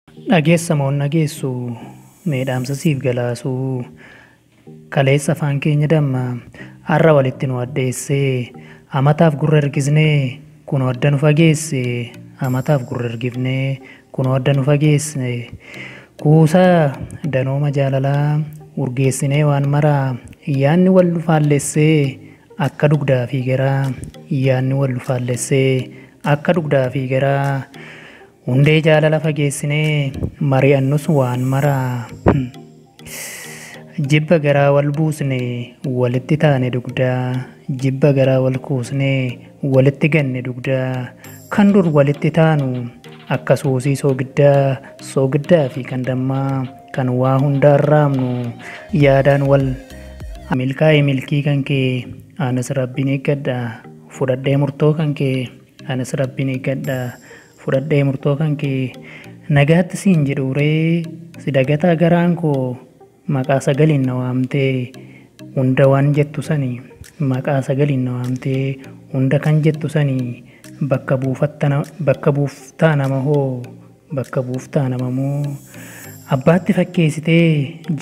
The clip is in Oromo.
Dhageessa moo hin dhageessu miidhaamsa siif galaasuu kaleessa afaan keenya damma har'a walitti nu addeessee amataaf gurra ergisnee kunoo adda nu fageesse amataaf gurra ergifnee kunoo adda nu fageesse kuusaa danooma jaalalaa urgeessinee waan maraa yaanni wal faallessee akka dugdaa fi garaa yaanni wal faallessee akka dugdaa fi garaa hundee jaalala fageessinee mari'annus waan maraa jibba garaa wal buusne walitti taane dugdaa jibba garaa wal kuusne walitti ganne dugdaa kan dur walitti taanu akka suusii soogiddaa soogiddaa fi kan dammaa kan waa hundaan raamnu yaadaan wal milkaa'e milkii kan kee anas rabbiin eeggadha fudhadhee murtoo kan kee anas rabbiin eeggadha fudhadhee murtoo kan kee nagaatti siin jedhuuree si dagataa garaan koo maqaa sagaliin na waamtee hunda waan jettu sani maqaa sagaliin na waamtee hunda kan jettu sani bakka buufatta bakka buuftaa nama hoo bakka buuftaa nama moo abbaatti fakkeessitee